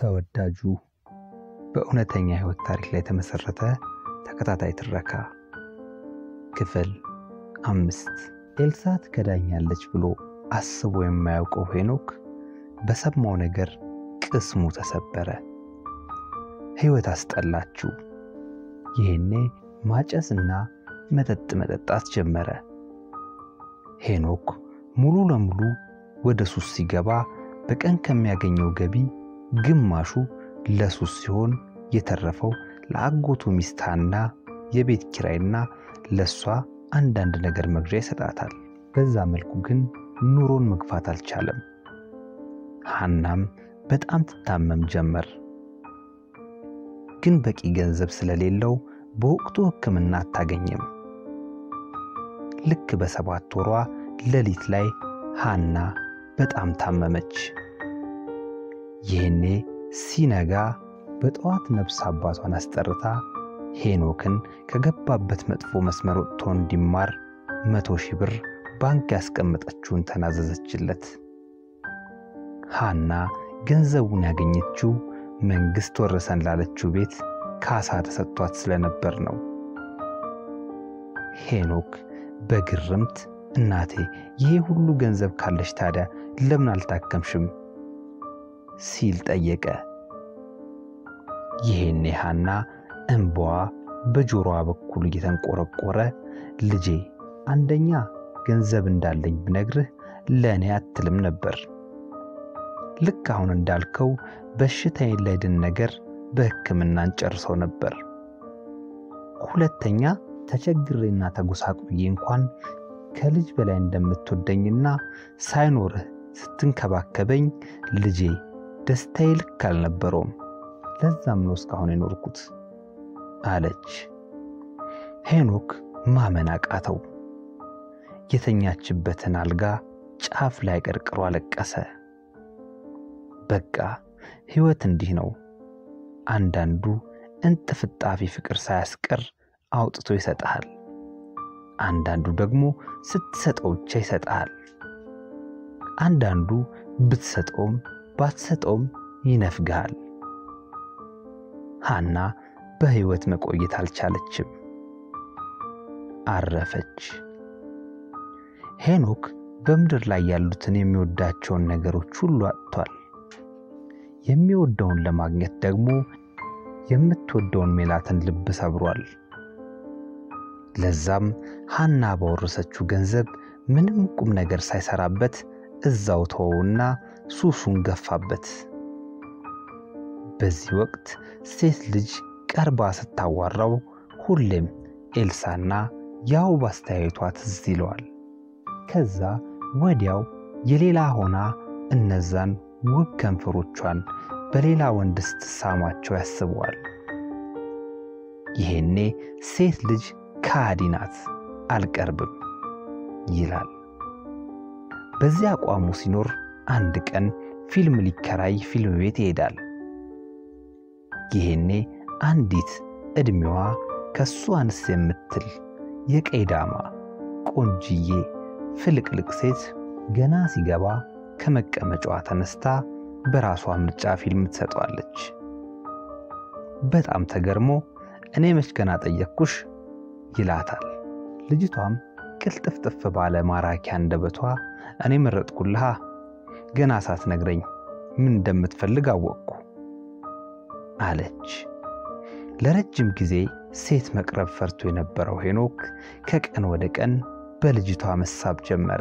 ተወዳጁ በእውነተኛ ሕይወት ታሪክ ላይ የተመሠረተ ተከታታይ ትረካ ክፍል አምስት ኤልሳ ትከዳኛለች ብሎ አስቦ የማያውቀው ሄኖክ በሰማው ነገር ቅስሙ ተሰበረ። ሕይወት አስጠላችው። ይህኔ ማጨስና መጠጥ መጠጣት ጀመረ። ሄኖክ ሙሉ ለሙሉ ወደ ሱስ ሲገባ በቀን ከሚያገኘው ገቢ ግማሹ ለሱስ ሲሆን የተረፈው ለአጎቱ ሚስታና የቤት ኪራይና ለሷ አንዳንድ ነገር መግዣ ይሰጣታል። በዛ መልኩ ግን ኑሮን መግፋት አልቻለም። ሐናም በጣም ትታመም ጀመር። ግን በቂ ገንዘብ ስለሌለው በወቅቱ ሕክምና አታገኝም። ልክ በሰባት ወሯ ሌሊት ላይ ሐና በጣም ታመመች። ይህኔ ሲነጋ በጠዋት ነፍስ አባቷን አስጠርታ ሄኖክን ከገባበት መጥፎ መስመር ወጥቶ እንዲማር መቶ ሺህ ብር ባንክ ያስቀመጠችውን ተናዘዘችለት። ሐና ገንዘቡን ያገኘችው መንግሥት ወረሰን ላለችው ቤት ካሳ ተሰጥቷት ስለነበር ነው። ሄኖክ በግርምት እናቴ ይሄ ሁሉ ገንዘብ ካለሽ ታዲያ ለምን አልታከምሽም? ሲል ጠየቀ። ይሄኔ ሐና እንባዋ በጆሮዋ በኩል እየተንቆረቆረ ልጄ አንደኛ ገንዘብ እንዳለኝ ብነግርህ ለእኔ አትልም ነበር። ልክ አሁን እንዳልከው በሽታዬን ላይድን ነገር በሕክምና እንጨርሰው ነበር። ሁለተኛ ተቸግሬና ተጎሳቁዬ እንኳን ከልጅ በላይ እንደምትወደኝና ሳይኖርህ ስትንከባከበኝ ልጄ ደስታዬ ልክ አልነበረውም። ለዛም ነው እስካሁን የኖርኩት አለች። ሄኖክ ማመን አቃተው። የተኛችበትን አልጋ ጫፍ ላይ ቀርቅሮ አለቀሰ። በቃ ሕይወት እንዲህ ነው። አንዳንዱ እንጥፍጣፊ ፍቅር ሳያስቀር አውጥቶ ይሰጥሃል። አንዳንዱ ደግሞ ስትሰጠው ብቻ ይሰጥሃል። አንዳንዱ ብትሰጠውም ባትሰጠውም ይነፍግሃል። ሐና በሕይወት መቆየት አልቻለችም፣ አረፈች። ሄኖክ በምድር ላይ ያሉትን የሚወዳቸውን ነገሮች ሁሉ አጥቷል። የሚወደውን ለማግኘት ደግሞ የምትወደውን ሜላትን ልብ ሰብሯል። ለዛም ሐና ባወረሰችው ገንዘብ ምንም ቁም ነገር ሳይሰራበት እዛው ተወውና ሱሱን ገፋበት። በዚህ ወቅት ሴት ልጅ ቀርባ ስታዋራው ሁሌም ኤልሳና ያው ባስተያየቷ ትዝ ይለዋል። ከዛ ወዲያው የሌላ ሆና እነዛን ውብ ከንፈሮቿን በሌላ ወንድ ስትሳማቸው ያስበዋል። ይሄኔ ሴት ልጅ ከሃዲ ናት፣ አልቀርብም ይላል። በዚህ አቋሙ ሲኖር አንድ ቀን ፊልም ሊከራይ ፊልም ቤት ይሄዳል። ይሄኔ አንዲት ዕድሜዋ ከሱ አንስ የምትል የቀይ ዳማ ቆንጅዬ ፍልቅልቅ ሴት ገና ሲገባ ከመቀመጫዋ ተነስታ በራሷ ምርጫ ፊልም ትሰጠዋለች። በጣም ተገርሞ እኔ መች ገና ጠየቅኩሽ ይላታል። ልጅቷም ቅልጥፍጥፍ ባለ ማራኪ አንደበቷ እኔ መረጥኩልሃ፣ ገና ሳትነግረኝ ምን እንደምትፈልግ አወቅኩ አለች። ለረጅም ጊዜ ሴት መቅረብ ፈርቶ የነበረው ሄኖክ ከቀን ወደ ቀን በልጅቷ መሳብ ጀመረ።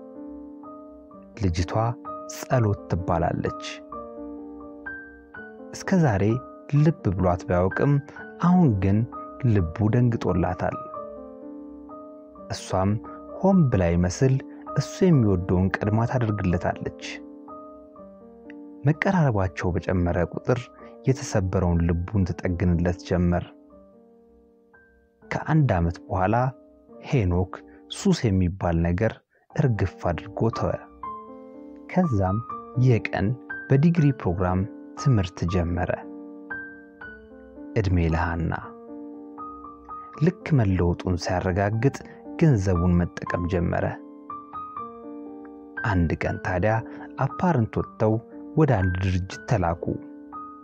ልጅቷ ጸሎት ትባላለች። እስከ ዛሬ ልብ ብሏት ባያውቅም አሁን ግን ልቡ ደንግጦላታል። እሷም ሆን ብላ ይመስል እሱ የሚወደውን ቀድማ ታደርግለታለች። መቀራረባቸው በጨመረ ቁጥር የተሰበረውን ልቡን ትጠግንለት ጀመር። ከአንድ ዓመት በኋላ ሄኖክ ሱስ የሚባል ነገር እርግፍ አድርጎ ተወ። ከዛም የቀን በዲግሪ ፕሮግራም ትምህርት ጀመረ። ዕድሜ ለሐና ልክ መለወጡን ሲያረጋግጥ ገንዘቡን መጠቀም ጀመረ። አንድ ቀን ታዲያ አፓረንት ወጥተው ወደ አንድ ድርጅት ተላኩ።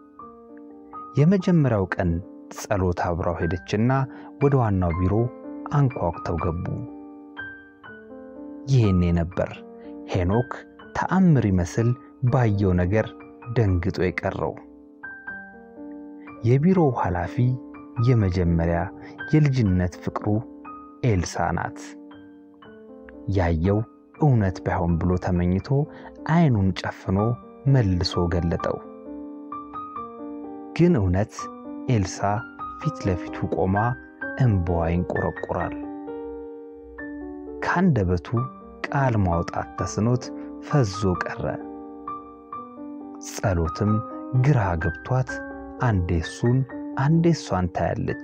የመጀመሪያው ቀን ጸሎት አብራው ሄደችና ወደ ዋናው ቢሮ አንኳኩተው ገቡ። ይህኔ ነበር ሄኖክ ተአምር ይመስል ባየው ነገር ደንግጦ የቀረው። የቢሮው ኃላፊ የመጀመሪያ የልጅነት ፍቅሩ ኤልሳ ናት። ያየው እውነት ባይሆን ብሎ ተመኝቶ አይኑን ጨፍኖ መልሶ ገለጠው። ግን እውነት ኤልሳ ፊት ለፊቱ ቆማ እንባዋ ይንቆረቆራል። ከአንደበቱ ቃል ማውጣት ተስኖት ፈዞ ቀረ። ጸሎትም ግራ ገብቷት አንዴ እሱን አንዴ እሷን ታያለች።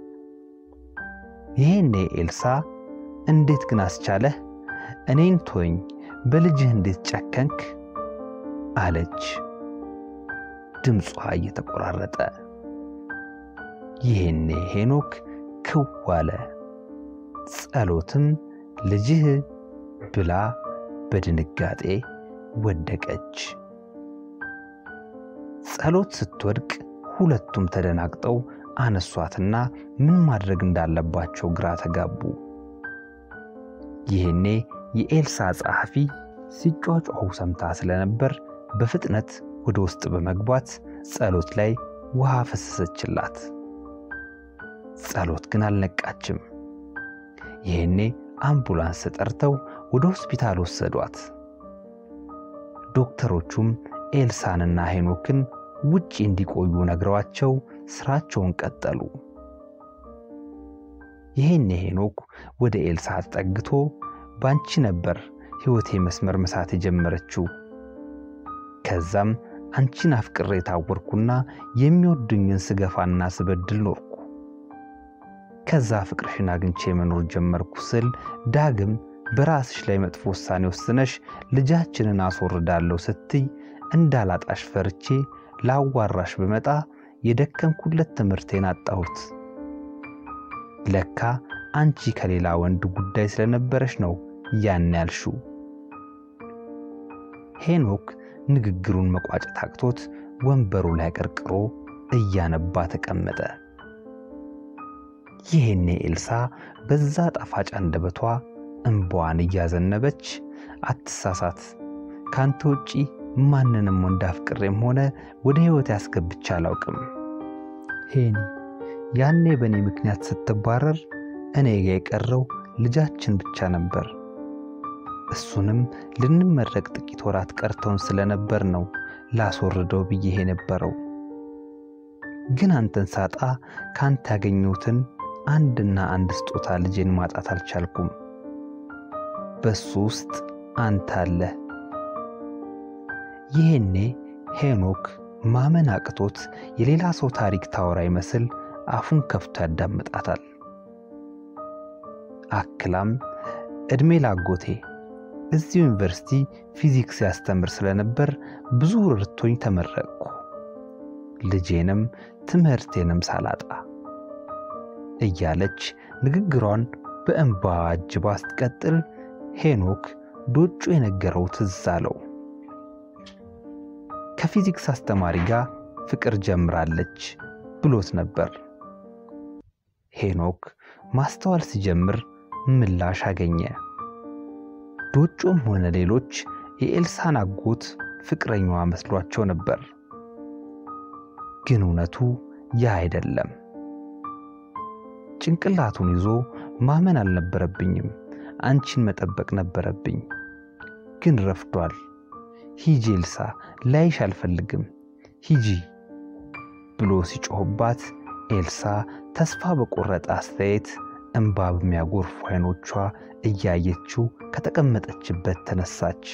ይሄኔ ኤልሳ እንዴት ግን አስቻለህ? እኔን ቶኝ በልጅህ እንዴት ጨከንክ? አለች ድምጿ እየተቆራረጠ። ይሄኔ ሄኖክ ክው አለ። ጸሎትም ልጅህ ብላ በድንጋጤ ወደቀች። ጸሎት ስትወድቅ ሁለቱም ተደናግጠው አነሷትና ምን ማድረግ እንዳለባቸው ግራ ተጋቡ። ይህኔ የኤልሳ ጸሐፊ ሲጯጯሁ ሰምታ ስለነበር በፍጥነት ወደ ውስጥ በመግባት ጸሎት ላይ ውሃ ፈሰሰችላት። ጸሎት ግን አልነቃችም። ይህኔ አምቡላንስ ጠርተው ወደ ሆስፒታል ወሰዷት። ዶክተሮቹም ኤልሳንና ሄኖክን ውጪ እንዲቆዩ ነግረዋቸው ስራቸውን ቀጠሉ። ይሄኔ ሄኖክ ወደ ኤልሳ ተጠግቶ ባንቺ ነበር ሕይወቴ መስመር መሳት የጀመረችው። ከዛም አንቺን አፍቅሬ የታወርኩና የሚወዱኝን ስገፋና ስበድል ኖርኩ። ከዛ ፍቅርሽን አግኝቼ መኖር ጀመርኩ ስል ዳግም በራስሽ ላይ መጥፎ ውሳኔ ወስነሽ ልጃችንን አስወርዳለሁ ስትይ እንዳላጣሽ ፈርቼ ላዋራሽ ብመጣ የደከምኩለት ትምህርቴን አጣሁት። ለካ አንቺ ከሌላ ወንድ ጉዳይ ስለነበረሽ ነው ያን ያልሽው። ሄኖክ ንግግሩን መቋጨት አቅቶት ወንበሩ ላይ ቀርቅሮ እያነባ ተቀመጠ። ይሄኔ ኤልሳ በዛ ጣፋጭ አንደበቷ እንባዋን እያዘነበች አትሳሳት፣ ካንተ ውጪ ማንንም ወንድ አፍቅሬም ሆነ ወደ ሕይወት ያስገብቻ አላውቅም። ሄኒ ያኔ በእኔ ምክንያት ስትባረር እኔ ጋ የቀረው ልጃችን ብቻ ነበር። እሱንም ልንመረቅ ጥቂት ወራት ቀርተውን ስለነበር ነው ላስወርደው ብዬ የነበረው። ግን አንተን ሳጣ ከአንተ ያገኘሁትን አንድና አንድ ስጦታ ልጄን ማጣት አልቻልኩም። በሱ ውስጥ አንተ አለህ። ይሄኔ ሄኖክ ማመን አቅቶት የሌላ ሰው ታሪክ ታወራ ይመስል አፉን ከፍቶ ያዳምጣታል። አክላም ዕድሜ ላጎቴ እዚሁ ዩኒቨርሲቲ ፊዚክስ ያስተምር ስለነበር ብዙ ርቶኝ ተመረቅኩ። ልጄንም ትምህርቴንም ሳላጣ እያለች ንግግሯን በእንባ አጅባ ስትቀጥል ሄኖክ ዶጩ የነገረው ትዝ አለው። ከፊዚክስ አስተማሪ ጋር ፍቅር ጀምራለች ብሎት ነበር። ሄኖክ ማስተዋል ሲጀምር ምላሽ አገኘ። ዶጮም ሆነ ሌሎች የኤልሳን አጎት ፍቅረኛዋ መስሏቸው ነበር። ግን እውነቱ ያ አይደለም። ጭንቅላቱን ይዞ ማመን አልነበረብኝም፣ አንቺን መጠበቅ ነበረብኝ። ግን ረፍዷል። ሂጂ ኤልሳ፣ ላይሽ አልፈልግም፣ ሂጂ ብሎ ሲጮህባት ኤልሳ ተስፋ በቆረጠ አስተያየት እንባ በሚያጎርፉ አይኖቿ እያየችው ከተቀመጠችበት ተነሳች።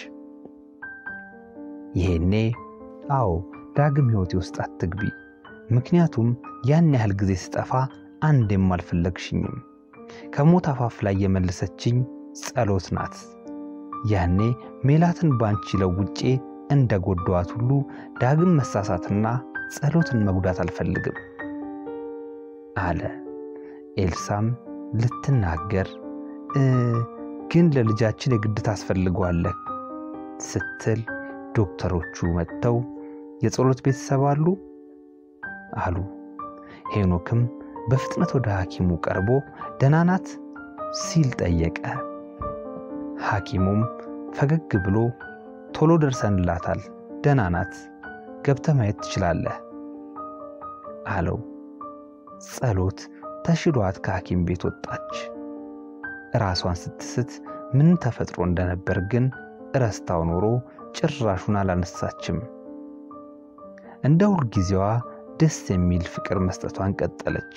ይሄኔ አዎ ዳግም ሕይወቴ ውስጥ አትግቢ፣ ምክንያቱም ያን ያህል ጊዜ ስጠፋ አንዴም አልፈለግሽኝም። ከሞት አፋፍ ላይ የመለሰችኝ ጸሎት ናት። ያኔ ሜላትን ባንቺ ለውጬ እንደ ጎዳዋት ሁሉ ዳግም መሳሳትና ጸሎትን መጉዳት አልፈልግም አለ። ኤልሳም ልትናገር ግን ለልጃችን የግድ ታስፈልገዋለህ ስትል ዶክተሮቹ መጥተው የጸሎት ቤተሰብ አሉ አሉ። ሄኖክም በፍጥነት ወደ ሐኪሙ ቀርቦ ደህና ናት ሲል ጠየቀ። ሐኪሙም ፈገግ ብሎ ቶሎ ደርሰንላታል፣ ደህና ናት፣ ገብተህ ማየት ትችላለህ አለው። ጸሎት ተሽሏት ከሐኪም ቤት ወጣች። ራሷን ስትስት ምን ተፈጥሮ እንደነበር ግን እረስታው ኖሮ ጭራሹን አላነሳችም። እንደ ሁልጊዜዋ ደስ የሚል ፍቅር መስጠቷን ቀጠለች።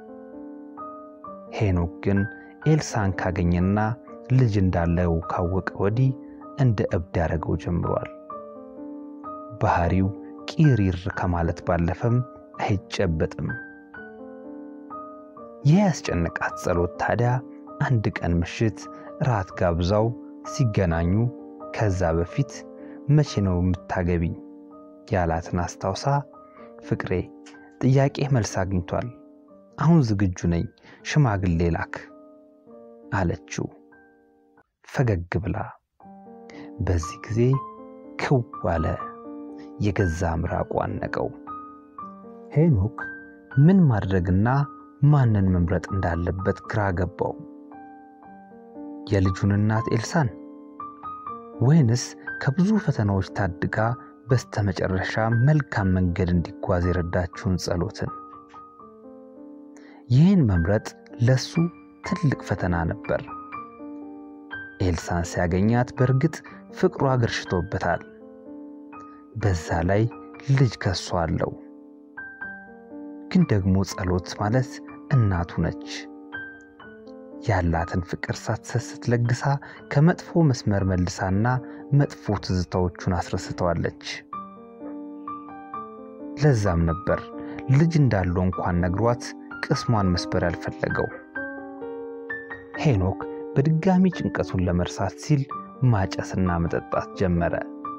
ሄኖክ ግን ኤልሳን ካገኘና ልጅ እንዳለው ካወቀ ወዲህ እንደ እብድ ያደረገው ጀምሯል። ባህሪው ቂሪር ከማለት ባለፈም አይጨበጥም። ይህ ያስጨነቃት ጸሎት ታዲያ አንድ ቀን ምሽት ራት ጋብዛው ሲገናኙ ከዛ በፊት መቼ ነው የምታገቢኝ ያላትን አስታውሳ ፍቅሬ ጥያቄ መልስ አግኝቷል፣ አሁን ዝግጁ ነኝ፣ ሽማግሌ ላክ አለችው ፈገግ ብላ። በዚህ ጊዜ ክው አለ፣ የገዛ ምራቁ አነቀው። ሄኖክ ምን ማድረግና ማንን መምረጥ እንዳለበት ግራ ገባው። የልጁን እናት ኤልሳን ወይንስ ከብዙ ፈተናዎች ታድጋ በስተመጨረሻ መልካም መንገድ እንዲጓዝ የረዳችውን ጸሎትን? ይህን መምረጥ ለሱ ትልቅ ፈተና ነበር። ኤልሳን ሲያገኛት በእርግጥ ፍቅሩ አገርሽቶበታል። በዛ ላይ ልጅ ከሷ አለው። ግን ደግሞ ጸሎት ማለት እናቱ ነች። ያላትን ፍቅር ሳትሰስት ለግሳ ከመጥፎ መስመር መልሳና መጥፎ ትዝታዎቹን አስረስተዋለች። ለዛም ነበር ልጅ እንዳለው እንኳን ነግሯት ቅስሟን መስበር ያልፈለገው። ሄኖክ በድጋሚ ጭንቀቱን ለመርሳት ሲል ማጨስና መጠጣት ጀመረ።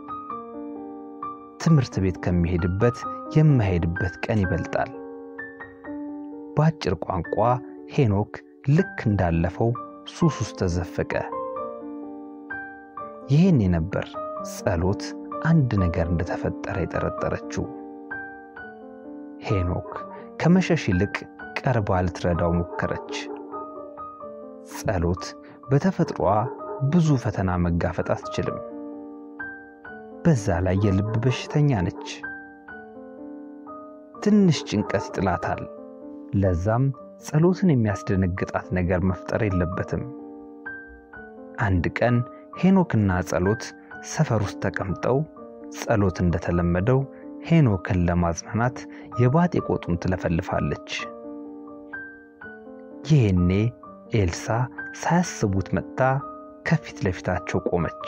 ትምህርት ቤት ከሚሄድበት የማይሄድበት ቀን ይበልጣል። በአጭር ቋንቋ ሄኖክ ልክ እንዳለፈው ሱስ ውስጥ ተዘፈቀ። ይህን ነበር ጸሎት አንድ ነገር እንደተፈጠረ የጠረጠረችው። ሄኖክ ከመሸሽ ይልቅ ቀርባ ልትረዳው ሞከረች። ጸሎት በተፈጥሯ ብዙ ፈተና መጋፈጥ አትችልም። በዛ ላይ የልብ በሽተኛ ነች። ትንሽ ጭንቀት ይጥላታል። ለዛም ጸሎትን የሚያስደነግጣት ነገር መፍጠር የለበትም። አንድ ቀን ሄኖክና ጸሎት ሰፈር ውስጥ ተቀምጠው ጸሎት እንደተለመደው ሄኖክን ለማጽናናት የባጤ ቆጡን ትለፈልፋለች። ይህኔ ኤልሳ ሳያስቡት መጥታ ከፊት ለፊታቸው ቆመች።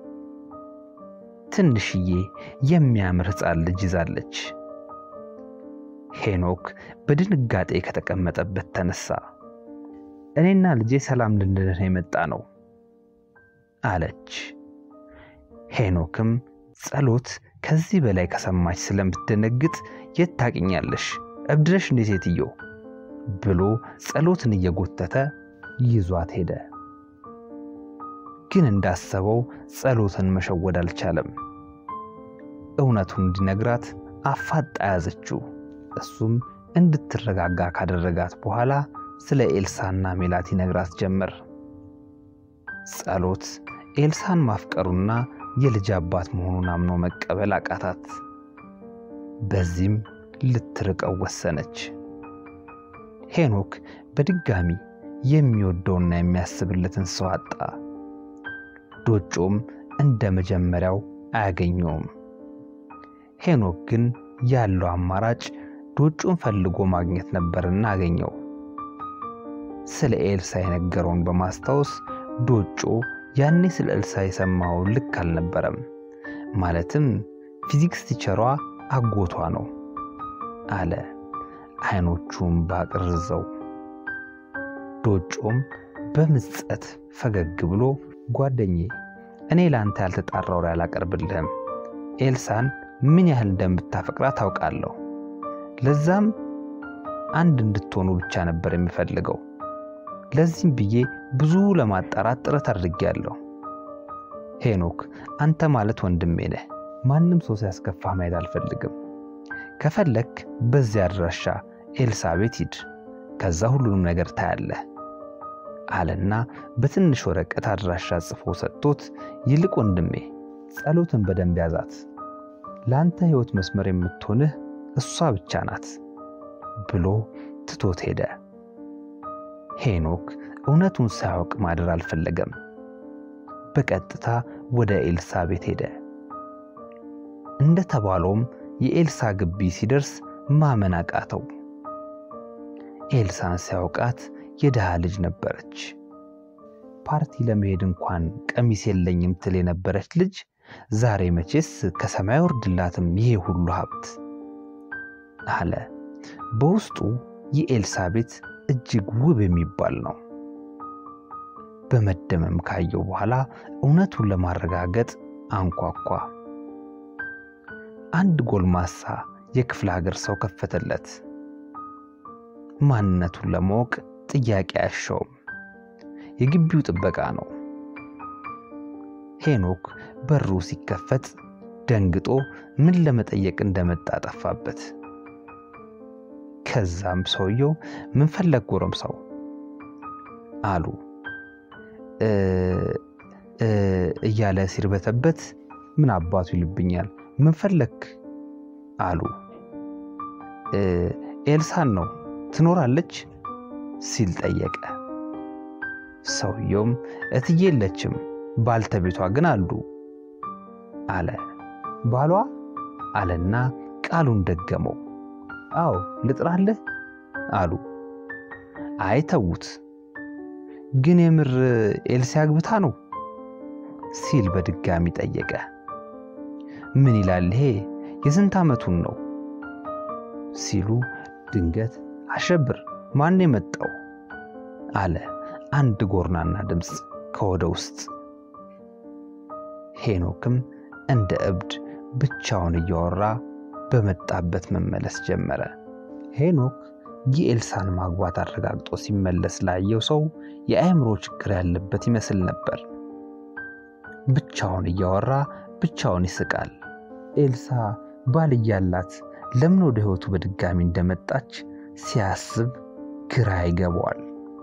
ትንሽዬ የሚያምር ሕፃን ልጅ ይዛለች። ሄኖክ በድንጋጤ ከተቀመጠበት ተነሳ። እኔና ልጄ ሰላም ልንድን የመጣ ነው አለች። ሄኖክም ጸሎት ከዚህ በላይ ከሰማች ስለምትደነግጥ የት ታውቂኛለሽ? እብድነሽ እንዴ ሴትዮ ብሎ ጸሎትን እየጎተተ ይዟት ሄደ። ግን እንዳሰበው ጸሎትን መሸወድ አልቻለም። እውነቱን እንዲነግራት አፋጣ ያዘችው። እሱም እንድትረጋጋ ካደረጋት በኋላ ስለ ኤልሳና ሜላት ይነግራት ጀመር። ጸሎት ኤልሳን ማፍቀሩና የልጅ አባት መሆኑን አምኖ መቀበል አቃታት። በዚህም ልትርቀው ወሰነች። ሄኖክ በድጋሚ የሚወደውና የሚያስብለትን ሰው አጣ። ዶጮም እንደ መጀመሪያው አያገኘውም። ሄኖክ ግን ያለው አማራጭ ዶጮን ፈልጎ ማግኘት ነበርና አገኘው። ስለ ኤልሳ የነገረውን በማስታወስ ዶጮ ያኔ ስለ ኤልሳ የሰማው ልክ አልነበረም። ማለትም ፊዚክስ ቲቸሯ አጎቷ ነው አለ አይኖቹም ባቅርዘው። ዶጮም በምጸት ፈገግ ብሎ ጓደኜ፣ እኔ ለአንተ ያልተጣራ ወሬ አላቀርብልህም። ኤልሳን ምን ያህል እንደምታፈቅራት ታውቃለሁ። ለዛም አንድ እንድትሆኑ ብቻ ነበር የሚፈልገው። ለዚህም ብዬ ብዙ ለማጣራት ጥረት አድርጌያለሁ። ሄኖክ አንተ ማለት ወንድሜ ነህ። ማንም ሰው ሲያስከፋህ ማየት አልፈልግም። ከፈለክ በዚያ አድራሻ ኤልሳ ቤት ሂድ፣ ከዛ ሁሉንም ነገር ታያለህ አለና በትንሽ ወረቀት አድራሻ ጽፎ ሰጥቶት፣ ይልቅ ወንድሜ ጸሎትን በደንብ ያዛት፣ ለአንተ ሕይወት መስመር የምትሆንህ እሷ ብቻ ናት ብሎ ትቶት ሄደ። ሄኖክ እውነቱን ሳያውቅ ማደር አልፈለገም። በቀጥታ ወደ ኤልሳ ቤት ሄደ። እንደተባለውም የኤልሳ ግቢ ሲደርስ ማመን አቃተው። ኤልሳን ሲያውቃት የድሃ ልጅ ነበረች። ፓርቲ ለመሄድ እንኳን ቀሚስ የለኝም ትል የነበረች ልጅ ዛሬ መቼስ ከሰማይ ወርድላትም ይሄ ሁሉ ሀብት አለ። በውስጡ የኤልሳ ቤት እጅግ ውብ የሚባል ነው። በመደመም ካየው በኋላ እውነቱን ለማረጋገጥ አንኳኳ። አንድ ጎልማሳ የክፍለ ሀገር ሰው ከፈተለት። ማንነቱን ለማወቅ ጥያቄ አያሻውም። የግቢው ጥበቃ ነው። ሄኖክ በሩ ሲከፈት ደንግጦ ምን ለመጠየቅ እንደመጣ ጠፋበት። ከዛም ሰውየው ምን ፈለግ ጎረምሳው አሉ እያለ ሲርበተበት ምን አባቱ ይልብኛል ምን ፈለክ አሉ ኤልሳን ነው ትኖራለች ሲል ጠየቀ ሰውየውም እትዬ የለችም ባልተቤቷ ግን አሉ አለ ባሏ አለና ቃሉን ደገመው አዎ ልጥራለህ አሉ አይ ተዉት ግን የምር ኤልሲ አግብታ ነው ሲል በድጋሚ ጠየቀ ምን ይላል ይሄ የስንት ዓመቱን ነው ሲሉ ድንገት አሸብር ማን የመጣው አለ አንድ ጎርናና ድምፅ ከወደ ውስጥ ሄኖክም እንደ እብድ ብቻውን እያወራ በመጣበት መመለስ ጀመረ ሄኖክ የኤልሳን ማግባት አረጋግጦ ሲመለስ ላየው ሰው የአእምሮ ችግር ያለበት ይመስል ነበር ብቻውን እያወራ ብቻውን ይስቃል ኤልሳ ባል እያላት ለምን ወደ ሕይወቱ በድጋሚ እንደመጣች ሲያስብ ግራ ይገባዋል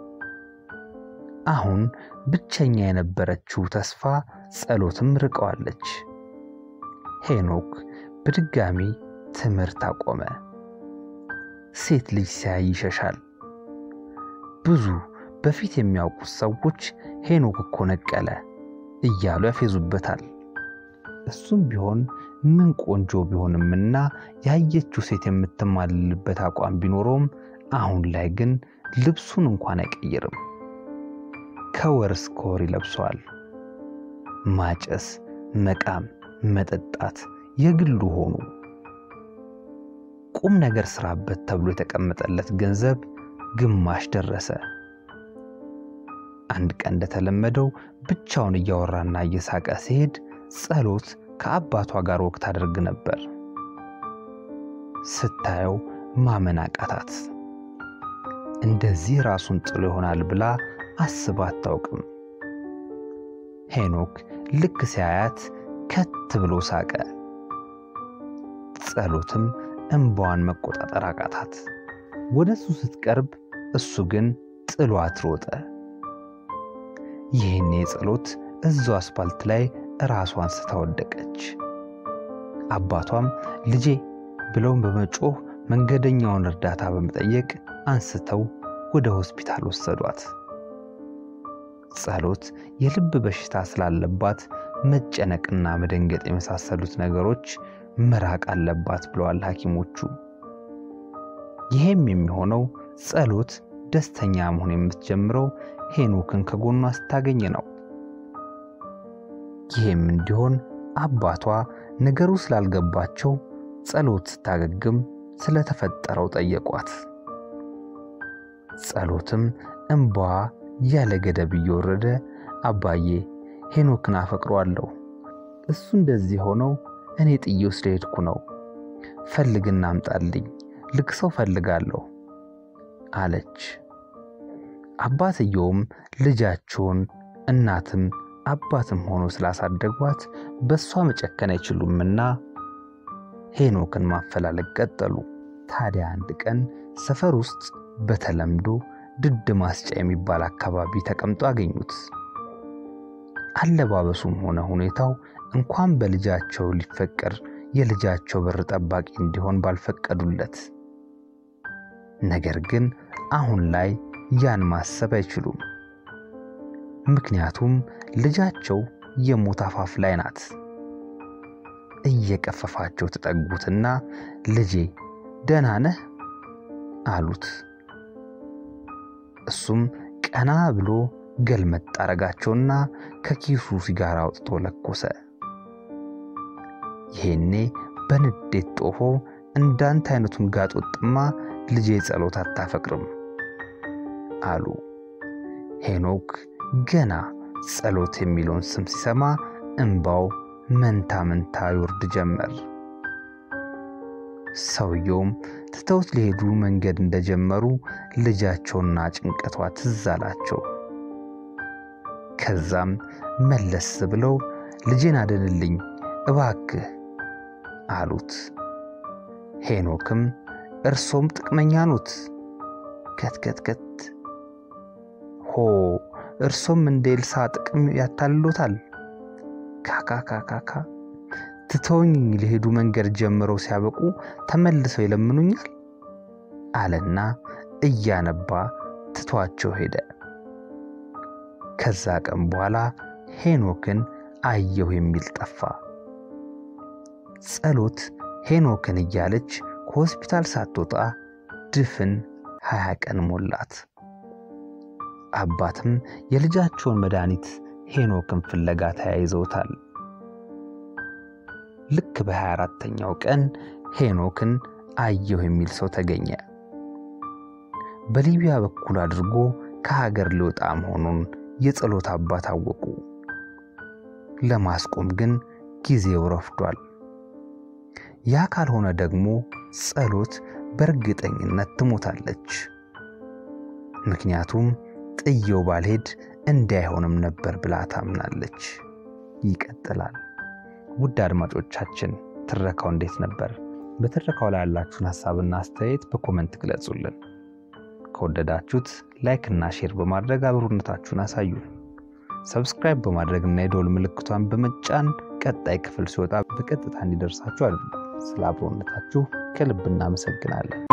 አሁን ብቸኛ የነበረችው ተስፋ ጸሎትም ርቀዋለች ሄኖክ በድጋሚ ትምህርት አቆመ ሴት ልጅ ሲያይ ይሸሻል ብዙ በፊት የሚያውቁት ሰዎች ሄኖክ እኮ ነቀለ እያሉ ያፌዙበታል እሱም ቢሆን ምን ቆንጆ ቢሆንምና ያየችው ሴት የምትማልልበት አቋም ቢኖረውም አሁን ላይ ግን ልብሱን እንኳን አይቀይርም ከወር እስከ ወር ይለብሰዋል ማጨስ መቃም መጠጣት የግሉ ሆኑ ቁም ነገር ስራበት ተብሎ የተቀመጠለት ገንዘብ ግማሽ ደረሰ አንድ ቀን እንደተለመደው ብቻውን እያወራና እየሳቀ ሲሄድ ጸሎት ከአባቷ ጋር ወቅት አድርግ ነበር ስታየው ማመን አቃታት እንደዚህ ራሱን ጥሎ ይሆናል ብላ አስባ አታውቅም ሄኖክ ልክ ሲያያት ከት ብሎ ሳቀ ጸሎትም እንባዋን መቆጣጠር አቃታት ወደ እሱ ስትቀርብ እሱ ግን ጥሏት ሮጠ ይህኔ ጸሎት እዛው አስፓልት ላይ ራሷን ስታወደቀች አባቷም ልጄ ብለውን በመጮህ መንገደኛውን እርዳታ በመጠየቅ አንስተው ወደ ሆስፒታል ወሰዷት ጸሎት የልብ በሽታ ስላለባት መጨነቅና መደንገጥ የመሳሰሉት ነገሮች መራቅ አለባት ብለዋል ሐኪሞቹ ይሄም የሚሆነው ጸሎት ደስተኛ መሆን የምትጀምረው ሄኖክን ከጎኗ ስታገኝ ነው ይህም እንዲሆን አባቷ ነገሩ ስላልገባቸው ጸሎት ስታገግም ስለተፈጠረው ጠየቋት ጸሎትም እንባዋ ያለ ገደብ እየወረደ አባዬ ሄኖክን አፈቅሯለሁ እሱ እንደዚህ ሆነው እኔ ጥዬው ስለሄድኩ ነው ፈልግና አምጣልኝ ልክ ሰው ፈልጋለሁ አለች አባትየውም ልጃቸውን እናትም አባትም ሆኖ ስላሳደጓት በእሷ መጨከን አይችሉምና ሄኖክን ማፈላለግ ቀጠሉ። ታዲያ አንድ ቀን ሰፈር ውስጥ በተለምዶ ድድ ማስጫ የሚባል አካባቢ ተቀምጦ አገኙት። አለባበሱም ሆነ ሁኔታው እንኳን በልጃቸው ሊፈቀር የልጃቸው በር ጠባቂ እንዲሆን ባልፈቀዱለት። ነገር ግን አሁን ላይ ያን ማሰብ አይችሉም። ምክንያቱም ልጃቸው የሞት አፋፍ ላይ ናት። እየቀፈፋቸው ተጠጉትና ልጄ ደህና ነህ አሉት። እሱም ቀና ብሎ ገልመጥ አረጋቸውና ከኪሱ ሲጋራ አውጥቶ ለኮሰ። ይሄኔ በንዴት ጦፎ እንዳንተ አይነቱን ጋጦጥማ ልጄ ጸሎት አታፈቅርም አሉ። ሄኖክ ገና ጸሎት የሚለውን ስም ሲሰማ እንባው መንታ መንታ ይወርድ ጀመር። ሰውየውም ትተውት ሊሄዱ መንገድ እንደጀመሩ ልጃቸውና ጭንቀቷ ትዝ አላቸው። ከዛም መለስ ብለው ልጄን አድንልኝ እባክህ አሉት። ሄኖክም እርሶም ጥቅመኛ ኖት፣ ከትከትከት ሆ እርሶም እንደ ኤልሳ ጥቅም ያታልሎታል። ካካካካካ ትተውኝ ሊሄዱ መንገድ ጀምረው ሲያበቁ ተመልሰው ይለምኑኛል አለና እያነባ ትቷቸው ሄደ። ከዛ ቀን በኋላ ሄኖክን አየሁ የሚል ጠፋ። ጸሎት ሄኖክን እያለች ከሆስፒታል ሳትወጣ ድፍን ሀያ ቀን ሞላት። አባትም የልጃቸውን መድኃኒት ሄኖክን ፍለጋ ተያይዘውታል። ልክ በሀያ አራተኛው ቀን ሄኖክን አየሁ የሚል ሰው ተገኘ። በሊቢያ በኩል አድርጎ ከሀገር ሊወጣ መሆኑን የጸሎት አባት አወቁ። ለማስቆም ግን ጊዜው ረፍዷል። ያ ካልሆነ ደግሞ ጸሎት በእርግጠኝነት ትሞታለች። ምክንያቱም ጥየው ባልሄድ እንዳይሆንም ነበር ብላ ታምናለች። ይቀጥላል። ውድ አድማጮቻችን ትረካው እንዴት ነበር? በትረካው ላይ ያላችሁን ሀሳብና አስተያየት በኮመንት ግለጹልን። ከወደዳችሁት ላይክ እና ሼር በማድረግ አብሮነታችሁን አሳዩ። ሰብስክራይብ በማድረግ እና የደወል ምልክቷን በመጫን ቀጣይ ክፍል ሲወጣ በቀጥታ እንዲደርሳችሁ አድርጉ። ስለ አብሮነታችሁ ከልብ እናመሰግናለን።